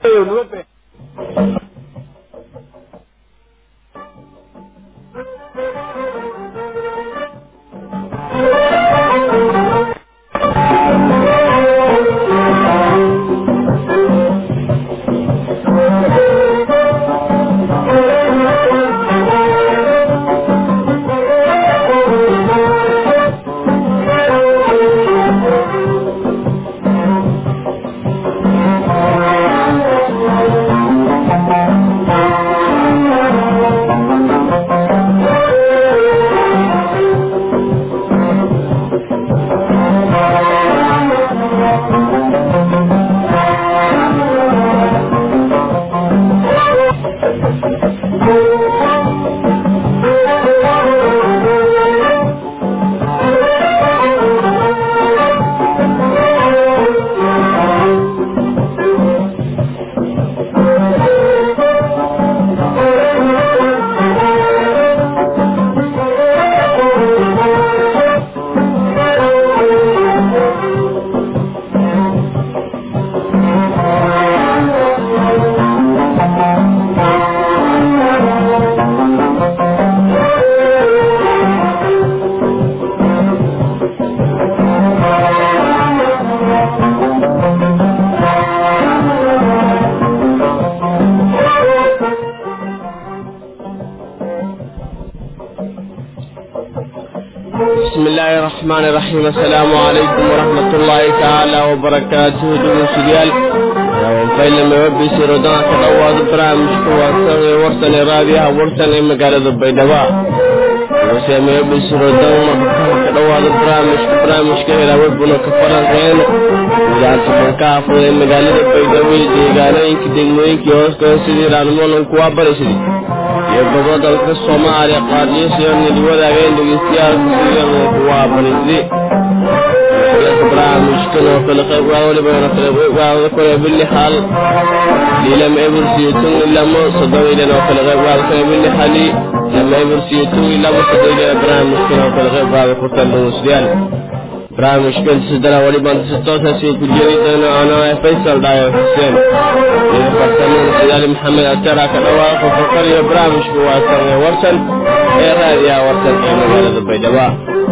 fayo nabad fayo بسم الله الرحمن الرحيم السلام عليكم ورحمة الله تعالى وبركاته دون سجال وفيل ما يبي سيرودان كدواد برامج كواسن ورسن رابيها ورسن مقالة بيدواء وسي ما يبي سيرودان كدواد برامج برامج كهلا وبنا كفران غين وجعلت من كافو مقالة بيدوي ديغانين كدنوين كيوسكو سيدي رانمون كوابرسي iyo gobodalka soomaaliya qaadiyasiyo nidwadaagen dhegeystayaal waa barisdi barnaamijkan oo kale qayb waa waliba kale kore bili hal lilam ebursiyotun ilamo sodowilen oo kale qayb waa kale bili hali lama ebursiyotun ilamo sodowilen barnaamijkan oo kale qayb waa kurtan dhegeystayaal barnaamijkan sidana waliba si toosaasi ku jiri doono ano faysal dhayo xuseen iyo farsamada sidaali maxamed atara ka dhawaaqo fakar iyo barnaamijku waa sarne warsan ee raadiyaha warsan ee magaalada baydhabo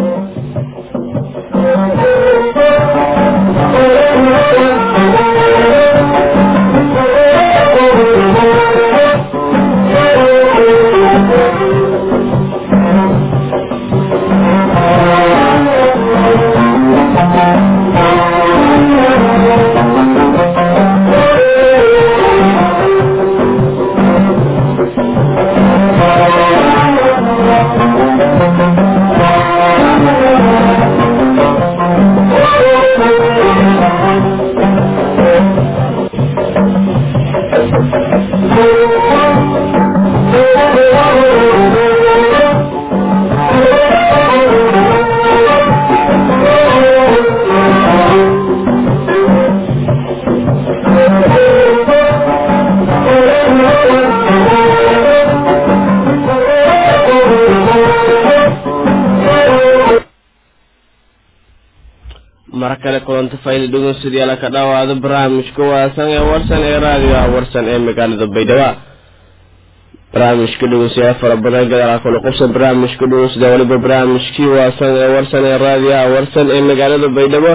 mar kale kulanta fayda dhegeystayaal ka dhawaado barnaamijka waasan ee warsan ee raadiyoha warsan ee magaalada baydhabo barnaamijka dhegeystayaal fara badan gadaal kula qubsan barnaamijka dhegeystayaal waliba barnaamijkii waasan ee warsan ee raadiyoha warsan ee magaalada baydhabo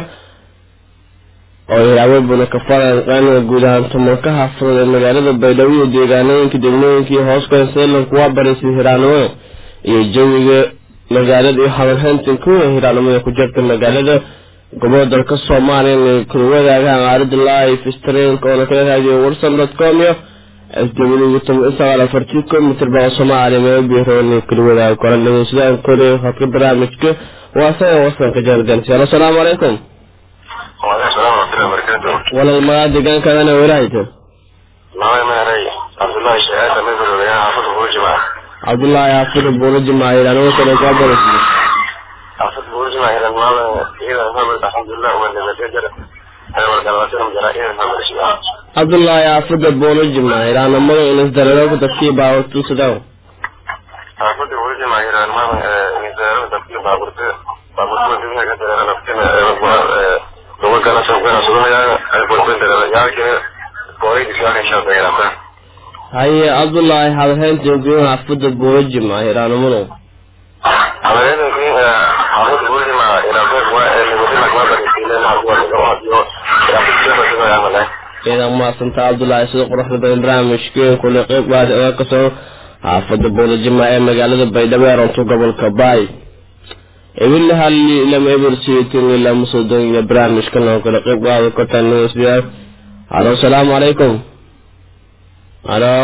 oo hiraawebuna ka falanqaanida guud ahaan tumanka xaafadada ee magaalada baydhabo iyo deegaanooyinka degmooyinkii hoos kanseelan kuwa barisay hiraanimada iyo jawiga magaalada iyo habanhayntan kuwa hiraanimada ku jirta magaalada gobolka dalka soomaaliya inay kula wadaagaan aaradda live streamka oona kala raadiyo warsan dot com iyo s w sagaal afartii komitir baa soomaaliya meel biro inay kula wadaago koran dhegeysadaan kore hadka barnaamijka waa saga warsanka jaargansiyaal asalaamu calaykum وعليكم السلام ورحمة الله وبركاته. walal magaa deegaankaadana walaahayta نعم ما رأي عبد الله الشهادة مثل ويا حافظ أبو جماعة. cabdullaahi xaafida buulo jimaahiil anigoo kale kaa barasiyo حافظ أبو جماعة إلى المال إذا محمد الحمد لله وأن المسجد أنا ورد على سلم جرائم محمد الشهادة. cabdullaahi xaafida buulo jimaahiil aanamada inas dareero dadkii baawartuusadaw حافظ أبو جماعة إلى المال نزار تفكير بابورت بابورت من دنيا كثيرة أنا فكنا لو كان سوف كان سوف يا أنا قلت لك يا كده kooyadii soo hesho beerata haye cabdullaahi hadalhaynta gudaha xaafada boorojima hiraanamuno habeena xaafada buulima iraqeed waa nigodina kuma barisiileen hakuwa iyo iraqeed ciidan maasanta cabdullaahi sida quruxda badan barnaamijkeen kule qeyb waadi oga kasoo xaafada boorojima ee magaalada baydhabo ee runto gobolka baay ebile halli lam eber siyatin ila musodon ila barnaamijkan oo kale qeyb waadi kortaan newsbiya halo salaamu calaykum halo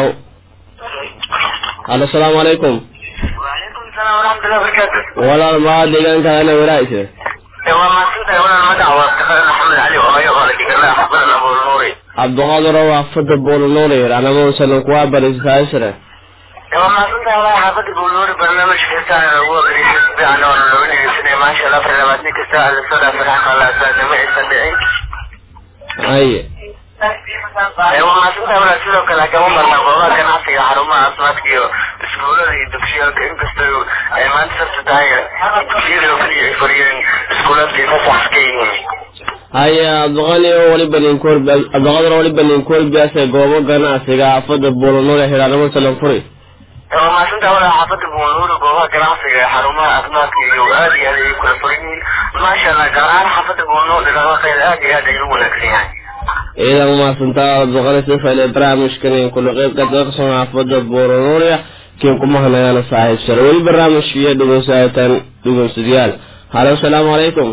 halo salaamu calaykum وعليكم السلام ورحمة الله وبركاته walaal maa deegaankaadana waraayse waa maadsantahay walaal magaca waa Iftixaar maxamed cali oo ayo oo la dhigana xabadan abu nuuri cabdiqaadir waa fada boolonuur anamuusan kuwa barisaasire waa maadsantahay walaal xaafada abu nuuri barnaamij kasta ugu agriisa si fiican oo looga dhegeysanaya maasha allah afar labaatan kasta ala soo dhaafay raxma allah saadama aysan dhicin haye waa maadsantahay walaal sidoo kale kama marna goobaha ganacsiga xarumaha caafimaadka iyo iskuulada iyo dugsiyaalka inkastoo ay maanta sabti tahay dugsiyada oo keliya ay furiyeen iskuuladii fasax ka yihiin haye cabdiqani waliba ninkool cabdiqaadir waliba ninkoolbiyaase goobo ganacsiga xaafada boolonuur ee hiraanimo salanfuri waa maadsantahay walaal xaafada buunuuri goobaha ganacsiga ee xarumaha caafimaadka iyo aad iyo aad ay kula furan yihiin maasha allah gaar ahaan xaafada buunuur dhaqaaqeeda aad iyo aad ay u wanaagsan yahay ciidan maasantaa cabdiqani sifale barnaamijkan kule qeyb kadaqsan xaafada boolonuur kiin kuma hanayana saaxiibsare weli barnaamijkiiyo dhegeysataan dhegeystayaal halo salaamu calaykum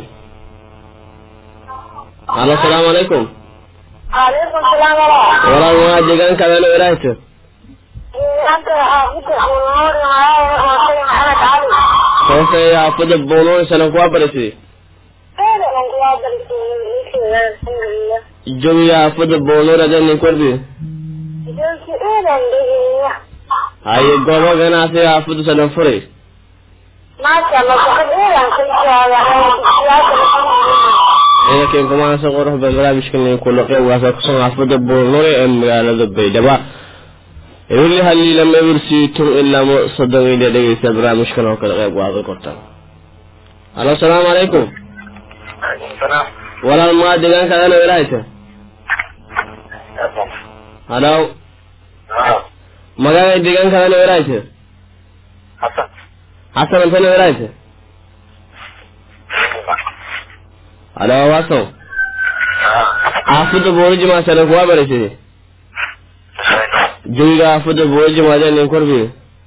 halo salaamu calaykum عليكم السلام ورحمة walaal waa deegaankaadana waraayto أنت حافظ النور معايا وسيد محمد علي hoose xaafada boolonuur salan kuwa barisay أنا من قواد الحمد لله jawiga xaafada boolonuur adee ninkorbi جلسي إيدا بإذن haye goobo ganacsiga xaafada salanfuri ما شاء الله فقد إيدا كل شيء ciidankeen kumaansa qurux badan barnaamijkan kula qeyb waasa kusan xaafada boolonuur ee magaalada baydhaba weli halii lama ebersiitun ilaa mo soddon ila dhegeysta barnaamijkan oo kale qeyb waada kortaan halo salaamu calaykum salaam walaal maa deegaankaadana waraayta halo magaaga deegaankaadana waraayta xasan xasan antana waraayta halo waaso xaafada booliji maasana kuwa barisay jawiga xaafada booliji maadee nin korbi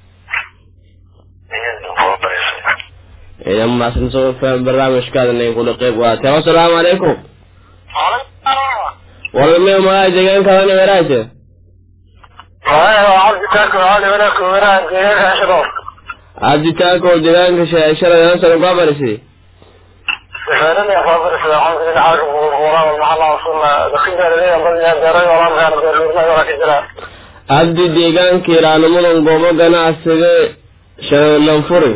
idan maasan soo faham barnaamijkaada nin kula qeyb waate asalaamu calaykum walme magaaga deegaankaadana waraayta cabditaako deegaanka shaashada sana kuwa barisay cabdi deegaanka ilaalimadan goobo ganacsiga shalanfuri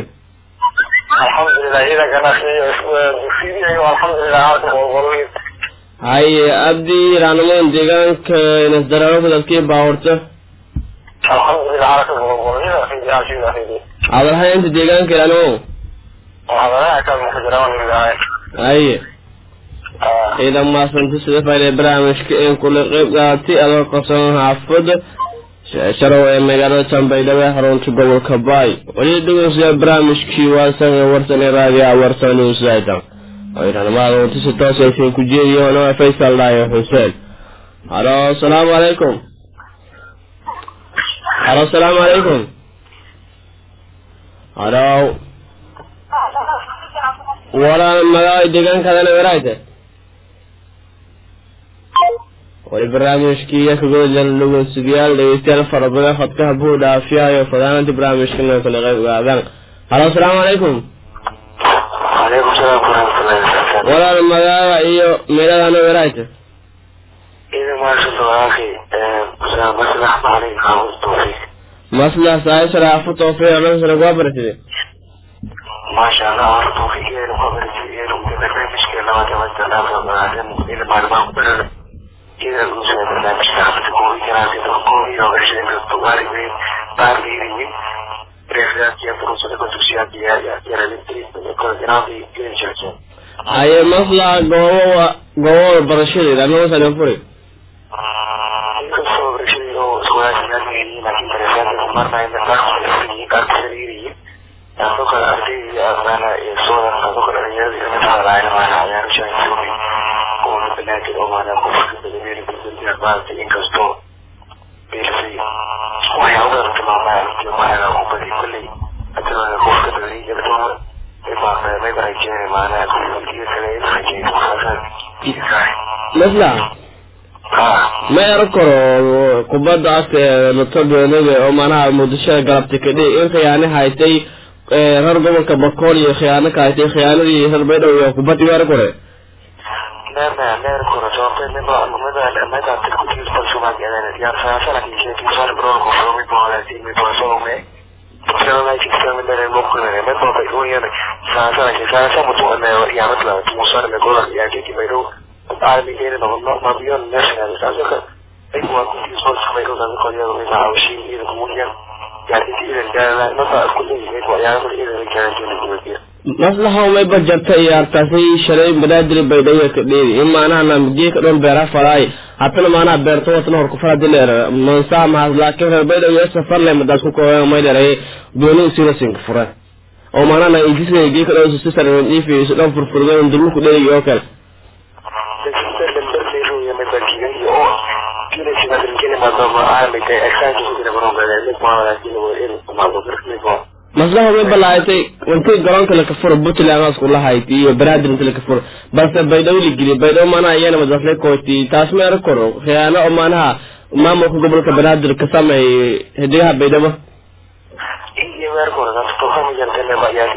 haye cabdi ilaalimadan deegaanka nasdararo dadkii baahurta hadalhaynta deegaanka ilaalimo haye ciidan maasanta sida fayde barnaamijka in kula qeyb qaatay adoo qabsan xaafada sharow ee magaalada tanbaydhabo ee xarunta gobolka baay weli dhegeystayaa barnaamijkii waasan ee warsan ee raadiya warsan newsaitan oynanimada unti si toos aysan ku jeediyoona faysal dhaayo xuseen halo asalaamu calaykum halo asalaamu calaykum halo walaal magaala deegaankaadana waraayta wali barnaamijkii iyo kagodan dhegeystayaal dhegeystayaal fara badan khadkaha buu dhaafiyaayo fadaananta barnaamijkana kala qayb gaadaan halo asalaamu calaykum عليكم السلام ورحمة الله وبركاته walaal magaala iyo meeladana waraayta إذا ما شاء الله أخي أسامة مسلح معلم حافظ التوفيق maslax saai sharaafu toofiiq nansana kuwa baratide ما شاء الله حافظ التوفيق إيه وقبل إيه وبرنامج كلا ما تمت الله وبعدين إذا ما ما قبل إذا المسلم برنامج حافظ التوفيق كلا تتوقع إذا ورشة من الطوارئ من بارلي من رفلات يفرص لكم تكسيات يا يا يا رجل كل جنابي كل شيء haye maslax goobo goobo barashadeeda nansana furi koowaad siyaasiyiin laakiin daraasaadka marnayna qaarkiisa qaarkiisa taasoo kale ardayda maana soodan taasoo kale dhalinyarada inay hadlaayna maana ciyaarasha joogi oo banaadir oo maana qofka badameen gudbinta maanta inkastoo beersay waxyaabo badan tilmaamaa maana u badi kolley hadana qofka dhalinyarada dumar imaa may barajeene maana gudbintiga kale in rajeeyo masla ma ero karo kubadda afka ee latodoonaga oo manaha muqdishada galabta kadhi in khiyaane haytay reer gobolka bakool iyo khiyaano ka haytay khiyaanadii reer baydhow iyo kubaddi meero kore neerna neer kore sababtay miba mida mida tirkutiis balsumaan gadan yar saasana kiisheeki sar bron ko fo mi bola ti mi bola so me Pero la chica me dare mo ko ne me ko ba ko yana saasana ki saasa mo to ne ya matla mo sar me ko ya ki ki bayro al mi gene no no ma bion national saasa ka ai ko ko ti so sa bayro da ko ya me na awshi ni ko mo ya ya ki ti da na no sa ko ni ko ya ko ni da ka ni ko ni maslaha may bajarta iyaartaasi shalay banaadir baydhaya ka dheeri in maanaha namigee ka dhan beera falaay hatana maanaha beerto watana hor kufara dileer mansaa mahas laakiin reer baydhaw iyo safar le madaas ku kooya may dheray gooni usirasinka fure oo maanaha na injisna gee ka dhan su sisar ifi isu dhan furfurdo dulmu ku dheeri oo kale maslaha way balaaytay intii garoonka laka furo puntland asku lahayd iyo banaadir inti laka furo balse baydhabo la geliy baydhabo maanaha iyana madasle kooti taas ma ero koro khiyaano oo maanaha maamulka gobolka banaadir ka sameey hidigaha baydhabo iyo weerkooda dadka tokamiyantene ayaa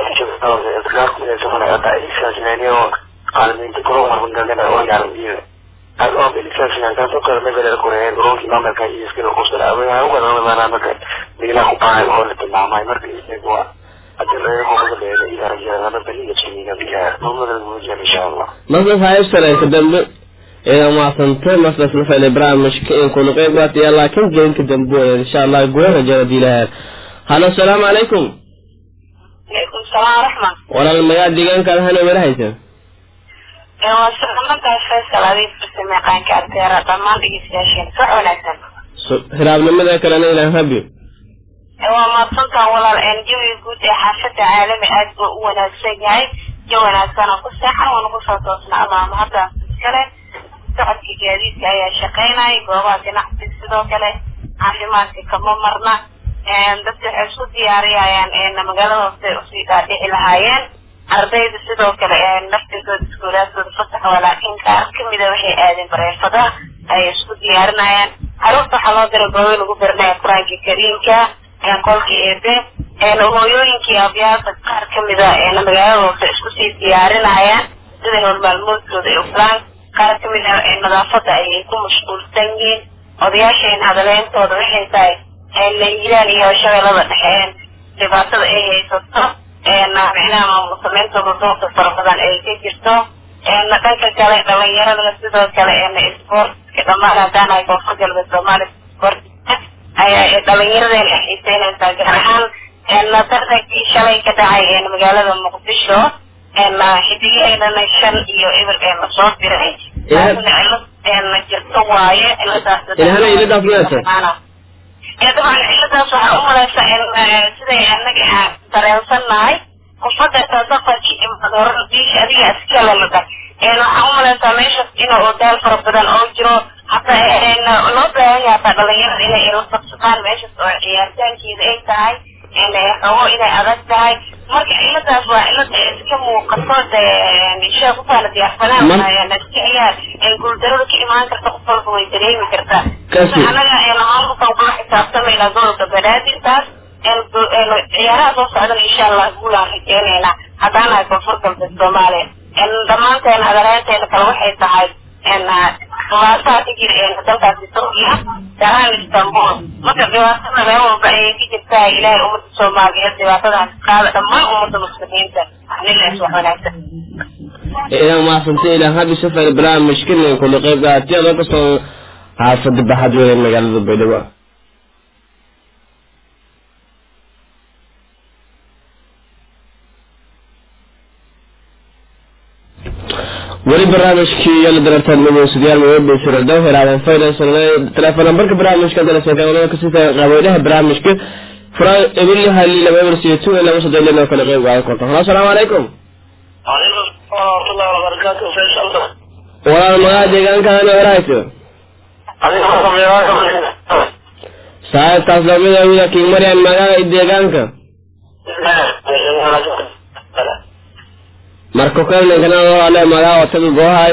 isaasinaniyo qaalmiinta koro marbangalena oo yaarambiyo oo bilisaasinan taasoo kale megaler koreen garoonki maamulka iyo iskila kusala awaa ugadana maanaa marka meelaha ku baahay oo la tilmaamay marka isaga maslas haybsale ka dambe ina maasante maslas la faylay barnaamijka in kunu qeyb qaataya laakiin gelinka dambe insha allah guda rajada diilahaan halo asalaamu calaykum عليكم السلام ورحمة walaal mayaa deegaankaada hana wala haysa waa salaamadaas faysal adiif barsamaqaanka ardeera dhammaan dhegeystayaasheen wax wanaagsan hiraabnimada kalena ilaan rabi waa mahadsantaan walaal een jawiga guud ee xaafada caalami aad buu u wanaagsan yahay jo wanaagsan oo ku seexan waana kusoo toosna amaama hadda iskale socodka gaadiidka ayaa shaqeynaya goobaha ganacsiga sidoo kale caafimaadka kama marna dadka waxay isku diyaariyayaan magaalada hoose usii dhaadhici lahaayeen ardayda sidoo kale naftigooda iskuulaadkooda fasax waa laakiin qaar kamida waxay aadeen bareefada ayay isku diyaarinayaan caruurta waxaa loo diray goobo lagu baranaya qur-aanka kariimka qolka eebe hooyooyinkii abyaasa qaar kamida magaalada hoose isku sii diyaarinayaan sida howlmaalmoodkooda ay ufulaan qaar kamida nadaafada ayay ku mashquulsan yihiin odayaasheen hadaleentooda waxay tahay hiiraan iyo shabeellada dhexeen dhibaatada ay haysato micnaha maamul sameyntooda doorka fara badan ay ka jirto dhanka kale dhalinyaradana sidoo kale sportka dhammaan haddaan ay koonfur galbeed soomaaliya sport ayaa dhalinyaradeen ay xiiseynaysaa gaar ahaan tartankii shalay ka dhacay magaalada muqdisho xidigaheedana shan iyo eber ee soo diray cilad jirto waaye ilahana iladaas meesa طبعا ciladaas waxaa u malaysa siday anaga dareensannahay qofada sadaqaki imadoora biisha adiga iskala laga waxaa u malaysaa meeshaas inuu odaal fara badan oo jiro hataa loo baahan yahay hataa dhalinyarada inay ila sabsadaan meeshaas oo ciyaartaankeeda ay tahay rabo inay adag tahay marka ciladaas waa cilada iska muuqato dee sheekh ufaana diyaarsanaan iska ciyaar guuldarada ka imaan karta qof walba way dareemi kartaa anaga maamulkan kula xisaabtamayna gobolka banaadir taas ciyaaraha soo socdana insha allah guulaan rajeynaynaa haddaan nahay koonfur galbeed soomaaliya dhammaanteen adaleenteena kale waxay tahay dhibaataa ka jira dalkaasi turkiya gaaraan istanbul marka dhibaatada meel walba ayay ka jirtaa ilaahay ummadda soomaaliyeed dhibaatadaas qaada dhammaan ummadda muslimiinta anilaas wax wanaagsan idan maasante ilaan habi safar barnaamijkan kula qeyb qaatay adoo kasoo xaafada baxad weeye magaalada baydhabo weli barnaamijkii yala darartan dhegeystayaal mawadhaysira dhow helaadan faydaysan telefoon nambarka barnaamijka dalaseekaa kasita qabaydaha barnaamijka fura ebili hali laba eber siyo two laba soddon lino kale qeyb qaadan karto halo asalaamu calaykum وعليكم السلام ورحمة الله وبركاته فيصل walaal magaca deegaankaana warahayso عليكم السلام saaxiibkaas lamida wida king marian magaca deegaanka marka kelninkana ale magaca wataga goohay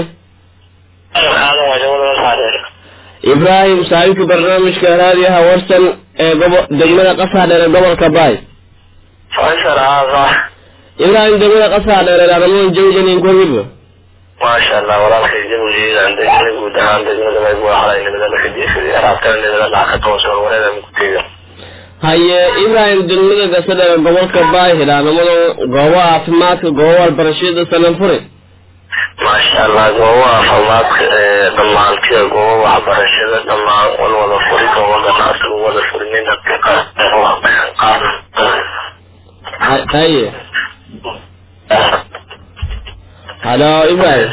ibrahim saaxiibka barnaamijka raadiyaha warsan ee gobo degmada qasaa dheer ee gobolka baay فيصل هذا ibrahim degmada qasaa dheer ee aramoon jawjanin kogiba ما شاء الله وراك جميل عندك نقول عندك نقول ما يقول على إن بدنا كذي في عرفت إن بدنا نحكي توصل ولا مكتير haye ibrahim degmada gasa dheer ee gobolka baay hilaanimada goobo caafimaadka goobo walbarashada sananfure ما شاء الله جوا فماك دمان كي جوا وحبرشة دمان ولا ولا فريق ولا ناس ولا فرنين Ha- haye halo ibrahim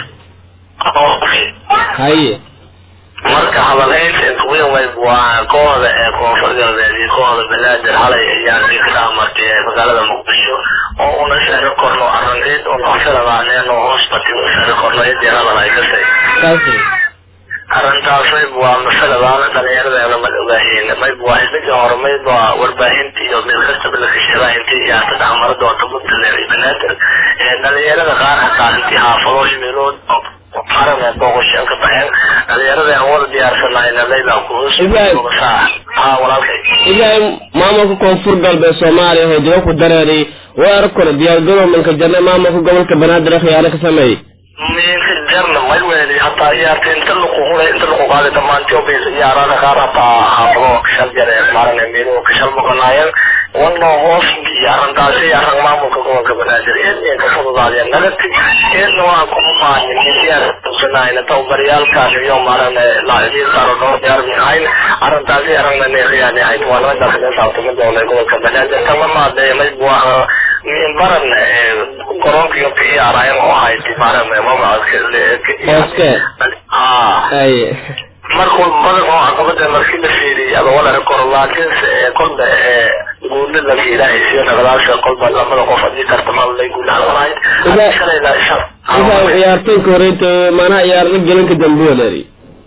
haye marka hadalhaynta inta weyn way waa kooxda ee koonfur galbeed iyo kooxda banaadir halay ayaan ka dhaamartay ee magaalada muqdisho oo una shari korno arrinteed oo kafiladaaneen oo hoos batay u shari korno cidii hadal ay ka say kaasi arrintaas mayb waa masaladaana dhalinyaradeenna ma ogaahin mayb waa xisbiga hore mayb waa warbaahinta iyo mid kastaba la kashada intii siyaasad camara doonta puntland iyo banaadir ee dhalinyarada qaar hataa intii xaafado meelood qarane booqasheen ka baxeen dhalinyarada aan wada diyaarsanayna laybaa kuhus Ibrahim. ha walaalkay ibrahim maamulka koonfur galbeed soomaaliya oo jiro ku dareeray weer kore diyaargarowmanka jarne maamulka gobolka banaadir khiyaano ka sameeyey minka jarna may weeli hataa ciyaarta inta lagu hulay inta lagu qaaday dhammaantii oo baysa ciyaarada qaar hataa xaafado kashal jare maarane meeluhu kashal maqanaayeen wana hoos iyo arrintaasi arrin maamulka gobolka banaadir eedeen ka fududaadeen nagati eedna waa kuma maanin misyaan tusanayna tababaryaalkaan iyo maarane laacibiin qaar oo dhowr diyaarmin ahayn arrintaasi arrinna neeqiyaani ahayd waa naga dakhilin saabtama doonay gobolka banaadir kama maadeeya mayb waa min baran garoonkiga ka ciyaarayan oo ahayd maarane Hooske. ah haye markuu badan oo caqabada markii la fiiriyay ama wala koro laakiinse ee kolba ee guulo la fiilahay sida naqdaasha kolba lamada qof haddii tartamada lay guulahan lahayd Ibrahim. shalayla isha ibrahim ciyaartoyka horeyta maanaa ciyaarna gelinka dambe waleeri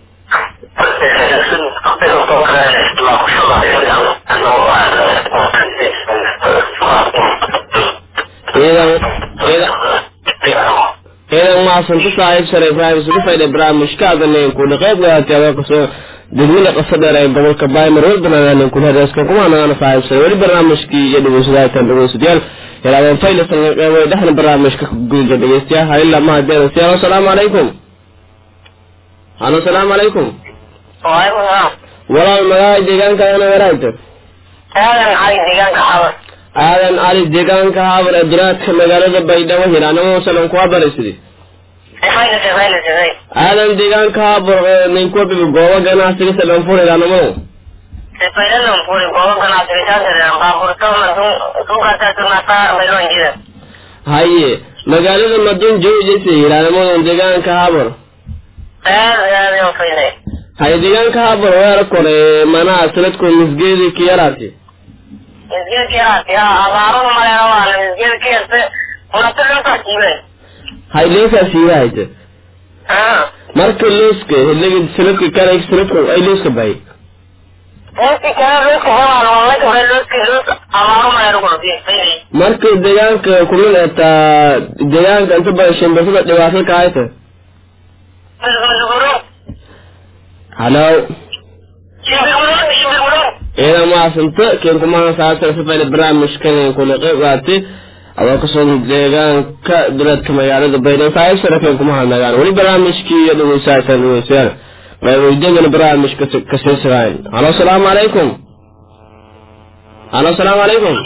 ciidan ciidan ciidan mahadsanta saaxiib sare ibrahim isugu fayday barnaamijka adanen kula qayb gaatay adoo kasoo degmada qasa dheer ee gobolka baymar walbanaanen kula hedeeskan kuma nagana saaxiib sare weli barnaamijkii iyo dhegeysadaataan dhegeystayaal yalaadeen faylasan qeybay dhexna barnaamijka guulja dhegeystayaal halila mahadeedan siyaal asalaamu calaykum halo asalaamu calaykum walaal magaca deegaanka ana waraagta aadan cali deegaanka xabar aadan cali deegaanka habar ee duraadka magaalada baydhabo hilaanimo salan kuwa baraysidi fayna fayna fayna aadan deegaanka habar ninkuwabiga goobo ganacsiga salanfur hilaanimo fayna puri goobo ganacsiga saasare baaburto madun suuqaasa tunasa baylon jida haye magaalada madun jawjasi hilaanimada deegaanka habar aad aad yo faynay haye deegaanka habar weera kore manaha sanadku misgeedi kiyaraati misgeedki aad ya abaarada maleena waana misgeedki yarte unatuluntaa jiibeen hay leesaa siiyahayte marka looska hiliga sanadka kale sanadku ay looska bahay inti kale looska holaan walaka hore looska loos abaaro maleena kuna faynay marka deegaanka kumid etaa deegaanka inta badan shimbirtada dhibaato ka hayta shimbirguro halo shimbirguro shimbirguro ciidan mahadsanta keen kumahan saasar sifayna barnaamijkan kula qayb qaatay adoo kasoo deegaanka duleedka magaalada baydhabo saaxiib sare keen kumahan nagaan weli barnaamijkii iyo dhegeysaatan dhegeystayaal qaybaydagana barnaamijka kasii siraayn halo asalaamu calaykum halo asalaamu calaykum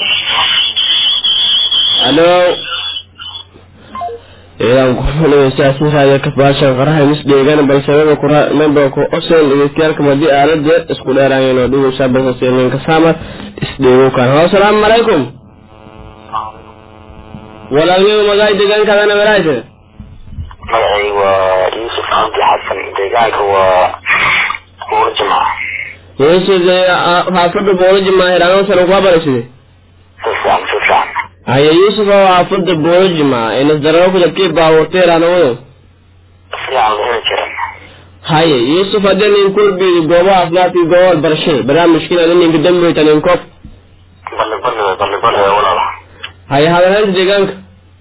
halo ciidan kuxuleysaasiraaya kabaashan qaraha mis dheegan balse waba kura member ku osen dhegeystayaal madii aalada isku dheeraayeen oo dhegeysaa balsaseelinka saamar isdheego kan halo asalaamu calaykum walaalnimo magaay deegaankaadana walaayte magacayga waa yuusuf cabdi xasan deegaanka waa buuro jimca yuusuf xaafada booloji maahiraan sana ku habaraysidee si fiican si fiican haye yuusuf oo xaafada booloji ma inasdararo kudabkii baawarteeraan wado si fiican la heli jiray haye yuusuf haddii nin kulbiidi goobo caafimaadkii goobo waxbarashada barnaamijkiina adin ninka dambayta nin kof balli balli balli balli walaala haye hadalhaynta deegaanka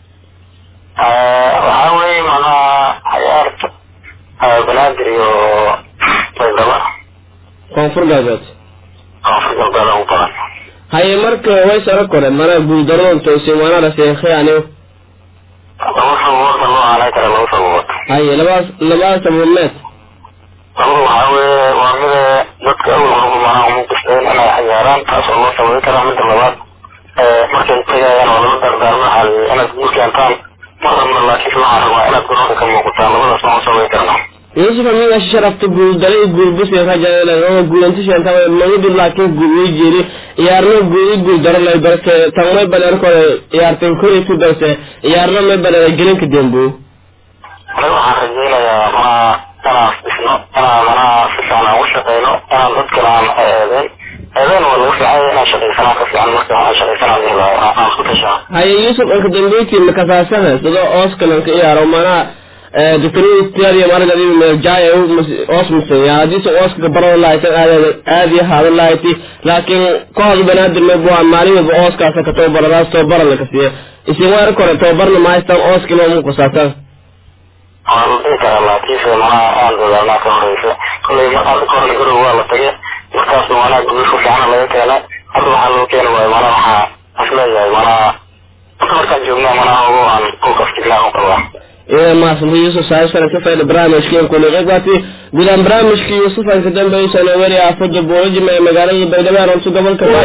waxaa weeye macnaha cayaarta banaadir iyo baydhabo koonfur galbeed koonfur galbeed ugu badan haye marka way saro kore mana guuldaroon toosin waanala seekhay anigo laba sababoodna loo aanay kara laba sababood haye labaas labada sababood labada waxaa weeye waa mida dadka awal horba macnaha umu qisteen inay cayaaraan taas oo loo sababi karaa midda labaad markay tegayaan oo lama dardaarmo waxaa la yidhi inaad guul keentaan marnaba laakiin waxaa rabaa inaad garoonka ka muuqataan labadaas ma u sababi karnaa yuusuf amiga sharafta guuldaray guulbusi rajaoo guulantisheenta magadu laakiin guulway jeeri ciyaarno guuli guuldaro lay balse tanmay baneerkooda ciyaartan kuritu balse ciyaarno may baneera gelinka dembo aniga waxaan rajaynayaa ma inaan dhisno inaan manaha si fiican aan u shaqeyno inaan dadkana aan eedeyn eedeyn waa lagu fiicanya inaan shaqaysanaa ka fiican marka waxaan shaqaysanaa helaa aan isku tashaa haye yuusuf anka dambeyti makasaasana sidoo ooskalanka ciyaaro manaha doctorada stadium anaga adiga meeljaaya oos musaya hadiise ooska gabarada lahaysan aad aadi haada lahaytay laakiin kooxda banaadir maybu waa maalin walba ooskaasa ka tababaradaas tababarana ka siiya isin waa kore tababarna mahaystaan ooski loo muqasaasaan waa la dhihi karaa laakiinse manaha aan dadaalnaa ka horeysa kolley mar hadda kahorna garow waa la tagay markaasna manaha guul ku fiicana laga keenay hadda waxaa loo keeni waayo manaha waxaa isleeyahay manaha inta markaan joognaa manaha ogo aan ku kaftignaa u qabaa إذا ما سمي يوسف سعيد سنة كيف إلى برامج كين كل غيباتي قدام برامج كي يوسف أنك دنبا يسانا وري أفضل بوجه ما مقالة بيدما رمسو قبل كفاي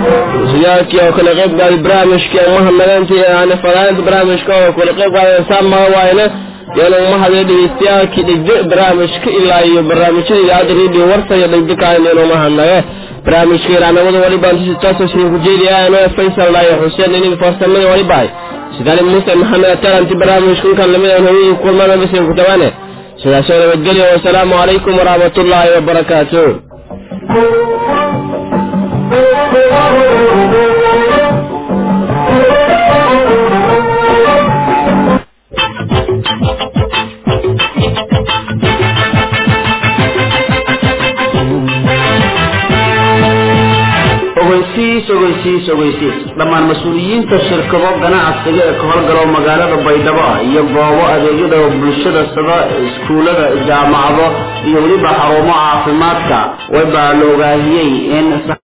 زيارك يا كل غيب قال برامج كي محمد أنت أنا فرانت برامج كي كل غيب قال إنسان ما واينا يعني ما هذا اللي يستيا كي دق برامج كي إلا يو برامج كي يادر يدي ورثة يدق دك عين لو ما هنا برامج كي رانا وضع ولي بانتي ستاسو سنين كجيري أنا فيصل لا يحسين إني فرصة مني ولي باي sidaan muuse maxamed taranti barnaamijkunkan lamid aan hawiyii kulmana bisin ku tabaane sidaasoo nabadgelyo wasalaamu calaykum waraxmatullaahi wabarakaatu ogeysiis ogeysiis ogeysiis dhammaan mas-uuliyiinta shirkado ganacsiga ee ka howlgalo magaalada baydhabo iyo goobo adeegyada bulshada sida iskuulada jaamacado iyo weliba xarumo caafimaadka way baa la ogaahiyey in